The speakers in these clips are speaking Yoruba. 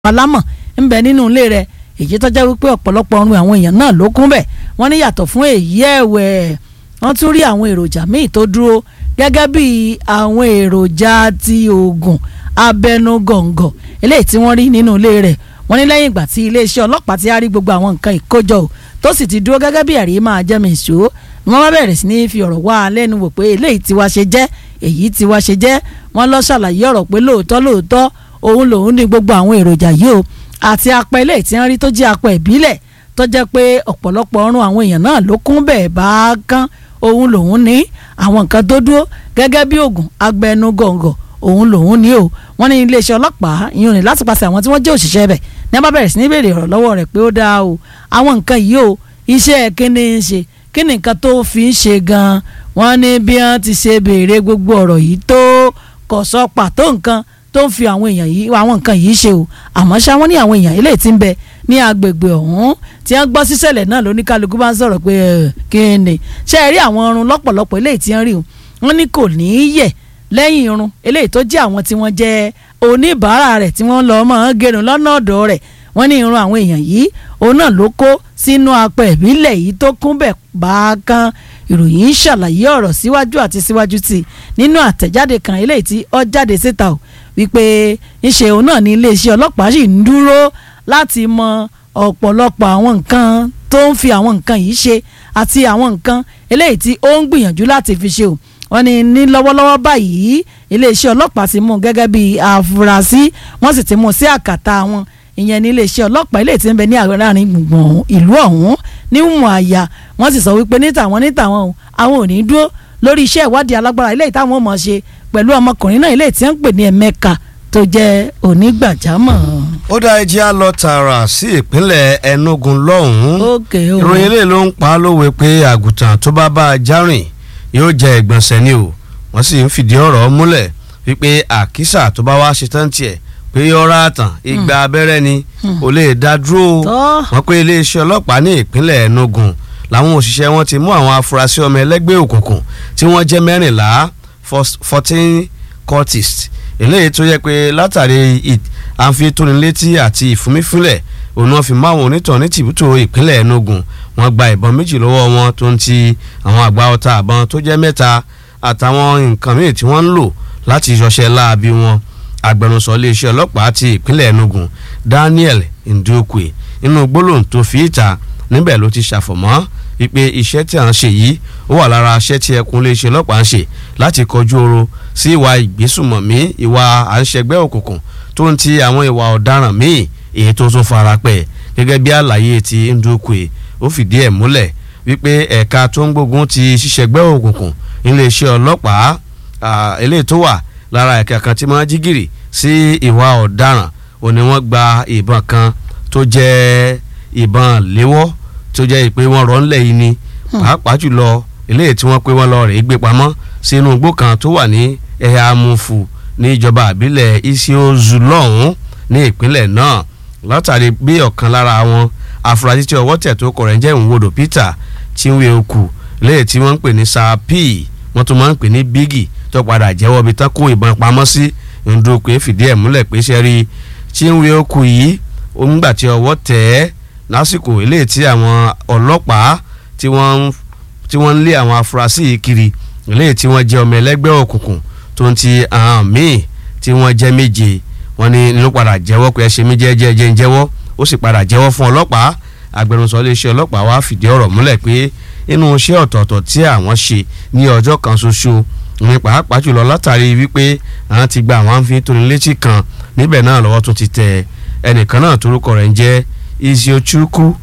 alámọ̀ ń bẹ nínú ilé rẹ̀ èyí tó jẹ́ wípé ọ̀pọ̀lọpọ̀ ọrùn àwọn èèyàn náà ló kún bẹ̀ wọ́n ní yàtọ̀ fún èyí ẹ̀wẹ̀ wọ́n tún rí àwọn èròjà míì tó dúró gẹ́gẹ́ bí àwọn èròjà ti oògùn abẹnugọ̀ngọ̀ eléyìí tí wọ́n rí nínú ilé rẹ̀ wọ́n ní lẹ́yìn ìgbà tí iléeṣẹ́ ọlọ́pàá ti á rí gbogbo àwọn nǹkan ìkójọ o tó sì ti dúró gẹ́gẹ́ bí ẹ̀rí máa jẹ́ mi ìṣó ni wọ́n bá bẹ̀rẹ̀ sí ní fi ọ̀rọ̀ wá a lẹ́nu wò pé eléyìí ti wá ṣe jẹ́ èyí ti wá ṣe jẹ́ wọ́n lọ ṣàlàyé ọ̀rọ̀ pé lóòótọ́ lóòótọ́ òun lòun ní gbogbo àwọn èròjà yìí o àti apẹ eléyìí tí wọ́n rí tó jẹ́ apẹ ìbílẹ̀ tó jẹ́ pé ọ̀pọ̀lọpọ̀ ọrùn àwọn èèyàn náà ló kún bẹ́ẹ̀ bá kán òun lòun ní àwọn nǹkan tó dúró gẹ́gẹ́ bí oògùn agbẹnugọ̀ngọ̀ òun lòun ní o wọ́n ní iléeṣẹ́ ọlọ́pàá ìyọ̀n ní láti pàṣẹ àwọn tí wọ́n jẹ́ òṣìṣẹ́ bẹ̀ ní a bá bẹ̀rẹ̀ sí ní béèrè ọ̀rọ̀ lọ́wọ́ rẹ̀ pé ó dáa o àwọn nǹkan yìí o iṣẹ́ kíni ń ṣe kí ni nǹkan tó fi ń ṣe gan-an wọ́n ní bí wọ́n ti ṣe béèrè gbogbo ọ̀rọ̀ yìí tó kò sọ pàtó nǹkan tó ń fi àwọn èèyàn yìí àwọn nǹkan yìí ṣe o àmọ́ ṣá wọ́n ní àwọn èèyàn eléyìí tí ń bẹ ní agbègbè ọ̀hún tí wọ́n gbọ́ síṣẹ̀lẹ̀ náà lóníkálukú bá ń sọ̀rọ̀ pé kí ni ṣé ẹ rí àwọn ọrùn lọ́pọ̀lọpọ̀ eléyìí tí wọ́n rí o wọ́n ní kò ní í yẹ̀ lẹ́yìn irun eléyìí tó jẹ́ àwọn tí wọ́n jẹ́ oníbàárà rẹ̀ tí wọ́n lọ mọ́ gẹrun lọ́nà ọ̀dọ̀ rẹ̀ wọ́n ní irun àwọn èèyàn yìí òun náà ló kó sínú apẹ ìbílẹ̀ yìí tó kún bẹ̀ bákan ìròyìn ń ṣàlàyé ọ̀rọ̀ síwájú àti síwájú sí i nínú àtẹ̀jáde kan eléyìí tí ó jáde síta o wípé ńṣe òun náà ní iléeṣẹ́ ọlọ́pàá sì ń dúró láti mọ ọ̀pọ̀lọpọ̀ àwọn nǹkan tó ń fi àwọn nǹkan yìí ṣe àti àwọn nǹkan eléyìí tí ó ń gbìyànjú láti fi ṣe o wọ́n ní ní lọ́wọ́lọ́wọ́ báyìí iléeṣẹ́ ọlọ́pàá ti mú un gẹ́gẹ́ bí àfúrásì wọ́n sì ti mú un sí àkàtà wọn ìyẹn ní iléeṣẹ́ ọlọ́pàá ilé tí ń bẹ ní àárín gbùngbùn ìlú ọ̀hún ní Umuahia wọ́n sì sọ wípé ní tàwọn ní tàwọn o àwọn ò ní dúró lórí iṣẹ́ ìwádìí alágbára ilé ìtàwọn mọ̀ ṣe pẹ̀lú ọmọkùnrin náà ilé tí wọ́n ń pè ní Emeka tó jẹ́ onígbàjámọ̀. ó dá ẹjẹ́ á lọ tààrà sí ìpínlẹ̀ Enugu lọ́hùn-ún Okay o. ìròyìn eléyìí ló ń pa á lówe pé àgùntàn tó bá bá a járìn yóò jẹ ìgbọ̀nsẹ̀ ni o wọ́n sì ń fìdí ọ̀rọ̀ múlẹ̀ wípé àkísà tó bá wá ṣetán tiẹ̀ pé yọra àtàn igba abẹ́rẹ́ ni ò lè dá dúró o Tọ́. wọ́n pé iléeṣẹ́ ọlọ́pàá ní ìpínlẹ̀ Enugu làwọn òṣìṣẹ́ wọn ti mú àwọn afurasí ọmọ ẹlẹ́gbẹ́ òkùnkùn tí wọ́n jẹ́ mẹ́rìnlá fourteen cultists eléyìí tó yẹ pé látàrí àfitónilétí àti ìfúnmífúnlẹ̀ òun náà fi máwọn onítàn ní tìbútò ìpínlẹ̀ Enugu wọ́n gba ìbọn méjì lọ́wọ́ wọn tó ń ti àwọn àgbá ọta àbọn tó jẹ́ mẹ́ta àtàwọn nǹkan míì tí wọ́n ń lò láti ṣọṣẹ́ láabi wọn agbẹnusọ iléeṣẹ́ ọlọ́pàá ti ìpínlẹ̀ Enugu Daniel Ndukwe nínú gbólóhùn tó fi ìta níbẹ̀ ló ti ṣàfọ̀mọ́ wípé iṣẹ́ tí à ń ṣe yìí ó wà lára iṣẹ́ tí ẹkùn iléeṣẹ́ ọlọ́pàá ń ṣe láti kọjú oro sí ìwà ìgbésùmọ̀mí ìwà à ń ṣẹgbẹ́ òkùnkùn tó ń ti àwọn ìwà ọ̀daràn míì èyí tó tún fara pẹ́ gẹ́gẹ́ bí àlàyé ti Ndukwe ó fìdí ẹ̀ múlẹ̀ wípé ẹ̀ka tó ń gbógun ti ṣíṣẹgbẹ́ òkùnkùn iléeṣẹ́ ọlọ́pàá eléyìí tó wà lára ẹ̀ka kan tí wọ́n jí gìrì sí ìwà ọ̀daràn ò ní wọ́n gba ìbọn kan tó jẹ́ ìbọn léwọ́ tó jẹ́ ìpè wọn rọ̀ ńlẹ̀ yìí ni pàápàá jùlọ eléyìí tí wọ́n pé wọ́n lọ rè gbé pamọ́ sínú igbó kan tó wà ní ẹ̀yà amúfù ní ìjọba àbílẹ̀ Isiozu lọ́hùn ní ìpínlẹ̀ náà látàrí bí ọ̀kan lára wọn afurasí tí ọwọ́ tẹ̀ tó kọ̀ rẹ̀ ń jẹ́ ìwòdò Peter Chinweoku eléyìí tí wọ́n ń pè ní sapi wọ́n tún máa ń pè ní bígì tó padà jẹ́wọ́ bí tán kó ìbọn pamọ́ sí Ndukwe fìdí ẹ̀ múlẹ̀ pé ṣe rí Chinweoku yìí nígbà tí ọwọ́ tẹ̀ ẹ́ lásìkò eléyìí tí àwọn ọlọ́pàá tí wọ́n tí wọ́n ń lé àwọn afurasí yìí kiri eléyìí tí wọ́n jẹ́ ọmọ ẹlẹ́gbẹ́ òkùnkùn tó ń ti àwọn míì tí wọ́n jẹ́ méje wọ́n ní ló padà jẹ́wọ́ pé ẹ ṣe mí jẹ́jẹ́ jẹ́ ń jẹ́wọ́ ó sì padà jẹ́wọ́ fún ọlọ́pàá agbẹnusọ iléeṣẹ́ ọlọ́pàá wá fìdí ọ̀rọ̀ múlẹ̀ pé inú iṣẹ́ ọ̀tọ̀ọ̀tọ̀ tí àwọn ṣe ní ọjọ́ kan ṣoṣo ní pàápàá jùlọ látàrí wípé àwọn ti gba àwọn àǹfin tóni létí kan níbẹ̀ náà lọ́wọ́ tún ti tẹ ẹnìkan náà torúkọ rẹ̀ ń jẹ́ Iziochukwu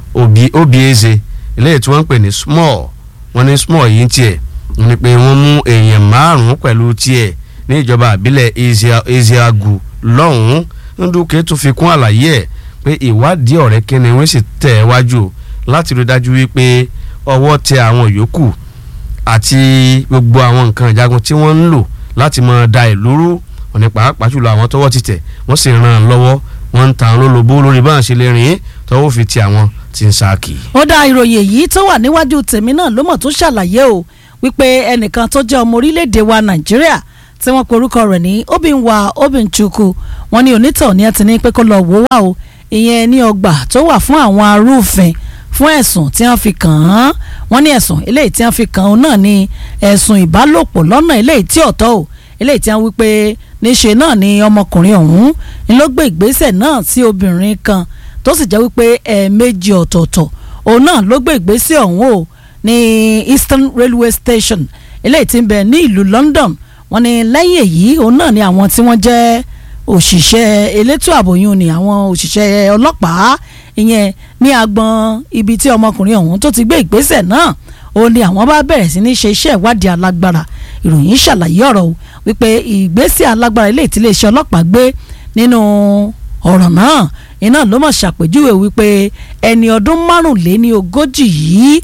Obieze eléyìí tí wọ́n ń pè ní small wọ́n ní small yìí ń tiẹ̀ ní pé wọ́n mú èèyàn márùn-ún pẹ̀lú tiẹ̀ ní ìjọba àbílẹ̀ Ezeagu lọ́hùn-ún Ndúkẹ́ tún fi kún àlàyé ẹ̀ pé ìwádìí ọ̀rẹ́ kẹ́ni wọ́n sì tẹ̀ ẹ́ wájú láti rí dájú wípé ọwọ́ tẹ àwọn yòókù àti gbogbo àwọn nǹkan ìjagun tí wọ́n ń lò láti máa da ìlú rú òní pàápàá jùlọ àwọn tọ́wọ́ ti tẹ̀ wọ́n sì ràn án lọ́wọ́ wọ́n ń ta àwọn olóbó lórí báwọn ṣe lè rìn tọ́wọ́ fi ti àwọn tí ń sáàkì. ó dá ìròyìn èyí tó wà níwájú tèmi náà ló mọ̀ tó ṣàlàyé o wípé ẹnìkan tó jẹ́ ọmọ orílẹ̀-èdè wa nàìjíríà tí wọ́n pe orúkọ rẹ̀ ní Obinwa Obinchukwu wọ́n ní onítọ̀ ní ẹ ti ní pé kó lọ wò wá o ìyẹn ní ọgbà tó wà fún àwọn arúfin fún ẹ̀sùn tí wọ́n fi kàn án wọ́n ní ẹ̀sùn eléyìí tí wọ́n fi kàn án náà ní ẹ̀sùn ìbálòpọ̀ lọ́nà eléyìí tí ọ̀tọ̀ o eléyìí tí wọ́n wí pé níṣe náà ni ọmọkùnrin ọ̀hún ni ló gbé ìgbésẹ̀ náà sí obìnrin kan tó sì jẹ́ wípé ẹ̀ẹ̀mejì ọ̀tọ̀ọ̀tọ̀ òun náà ló gbé ìgbésẹ̀ ọ̀hún o ní Eastern Railway Station eléyìí tí ń bẹ ní ìlú London wọ́n ní lẹ́yìn èyí òun náà ni àwọn tí wọ́n jẹ́ òṣìṣẹ́ elétò àbòyún ni àwọn òṣìṣẹ́ ọlọ́pàá ìyẹn ní agbọn ibi tí ọmọkùnrin ọ̀hún tó ti gbé ìgbésẹ̀ náà ó ní àwọn bá bẹ̀rẹ̀ sí ní ṣe iṣẹ́ ìwádìí alágbára ìròyìn ṣàlàyé ọ̀rọ̀ o wípé ìgbésẹ̀ alágbára ilé ìtìlẹ́sẹ̀ ọlọ́pàá gbé nínú ọ̀rọ̀ náà iná ló mọ̀ ṣàpèjúwe wípé ẹni ọdún márùnléní ogójì yìí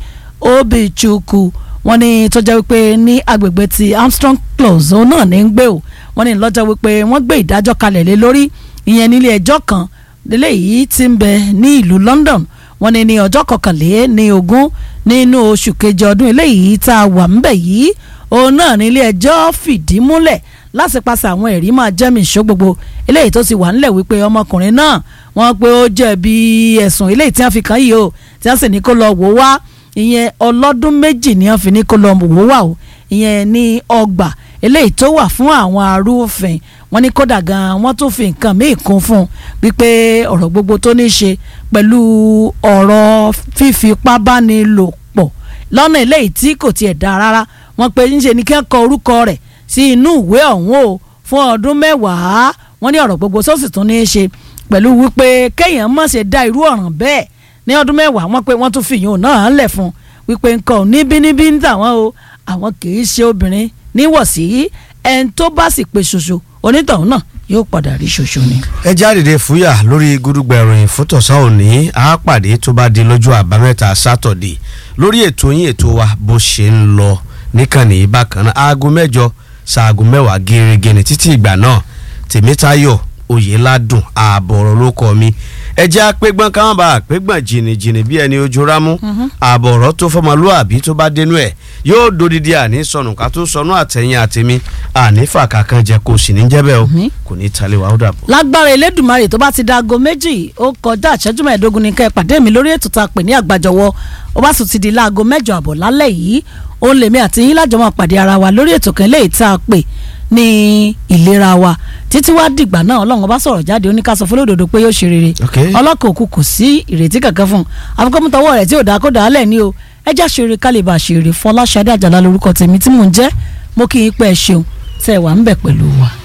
Obichukwu wọ́n ní tó jẹ́ wípé ní agbègbè ti Armstrong Close òun náà ní ń gbé o wọ́n ní lọ́jọ́ wípé wọ́n gbé ìdájọ́ kalẹ̀ lé lórí ìyẹn nílé ẹjọ́ kan lélẹ́yìí tí ń bẹ ní ìlú London wọ́n ní ní ọjọ́ kọkànlé ní ogún nínú oṣù kejì ọdún eléyìí tá a wà ńbẹ̀ yìí òun náà nílé ẹjọ́ fìdí múlẹ̀ lásìpasẹ̀ àwọn ẹ̀rí máa jẹ́mi ìṣó gbogbo eléyìí tó ti wà ńlẹ̀ wípé ọmọkùnrin náà wọ́n pé ó jẹ̀bi ẹ̀sùn eléyìí tí wọ́n fi kàn yìí o tí wọ́n sì ní kó lọ wò wá ìyẹn ọlọ́dún méjì ni wọ́n fi ní kó lọ wò wá o ìyẹn ní ọgbà eléyìí tó wà fún àwọn arúfin wọ́n ní kódà gan wọ́n tún fi nǹkan míì kún fún un wípé ọ̀rọ̀ gbogbo tó ní í ṣe pẹ̀lú ọ̀rọ̀ fífipá báni lò pọ̀ lọ́nà eléyìí tí kò tiẹ̀ dáa rárá wọ́n pe ńṣe ni kí wọ́n kọ orúkọ rẹ̀ sí inú ìwé ọ̀hún o fún ọdún mẹ́wàá wọ́n ní ọ̀rọ̀ gbogbo sọ́ọ̀sì tún ní í ṣe pẹ̀lú wípé kéèyàn má ṣe dá irú ọ̀ràn bẹ́ẹ̀ ní ọdún mẹ́wàá wọ́n pé wọ́n tún fi ìyún náà lẹ̀ fún wípé nǹkan ò níbíníbí ń tà wọ́n o àwọn kì í ṣe obìnrin níwọ̀sí ẹni tó bá sì pe ṣoṣo onítọ̀hún náà yóò padà rí ṣoṣo ni. ẹ jáde fúyà lórí gúdúgbà ìròyìn fún tọ̀sán òní àápàdé tó bá di lọ́jọ́ àbámẹ́ta sátọ̀dé lórí ètò yín ètò wa bó ṣe ń lọ níkànnì bákan náà aago mẹ́jọ ṣaago mẹ́wàá gẹ́gẹ́ ní títí ìgbà náà tèmítayọ̀ oyèládùn ààbọ̀ ọ̀rọ̀ ló kọ́ mi ẹ jẹ́ àpégbọ́n káwọn bá àpégbọ́n jìnnìjìnnì bí ẹni ojú rámú ààbọ̀ ọ̀rọ̀ tó fọmọlúàbí tó bá dénú ẹ̀ yóò dodidi àní sọnù ká tó sọnù àtẹ̀yìn àtẹ̀mí àní fàkà kan jẹ kó sì ní jẹ́bẹ̀ o kò ní talẹ̀ wà ó dàbọ̀. lágbára elédùnmarè tó bá ti da aago méjì ó kọjá ìṣẹ́jú mẹ́ẹ̀ẹ́dógún ní ká ẹ pàdé mi lórí ètò tá a pè ní àgbàjọwọ́ ó bá sì ti di láago mẹ́jọ àbọ̀ lálẹ́ yìí òun lèmi àti yín lájọ máa pàdé ara wa lórí ètò kan léyìí tá a pè ní ìlera wa títí wá dìgbà náà ọlọ́run ọba sọ̀rọ̀ jáde ó ní ká sọ fún lódodo pé yóò ṣe rere ọlọ́kọ̀ òkú kò sí ìrètí kankan fún un àfikọ́mútọ́wọ́ rẹ̀ tí ò dáa kó dáa lẹ̀ ní o ẹjá ṣeré kálíbà ṣeré fọláṣadé àjàlá lórúkọ tèmi tí mò ń jẹ́ mo kí yín pẹ́ ṣeun tẹ́ ẹ wà ń bẹ̀ pẹ̀lú wa.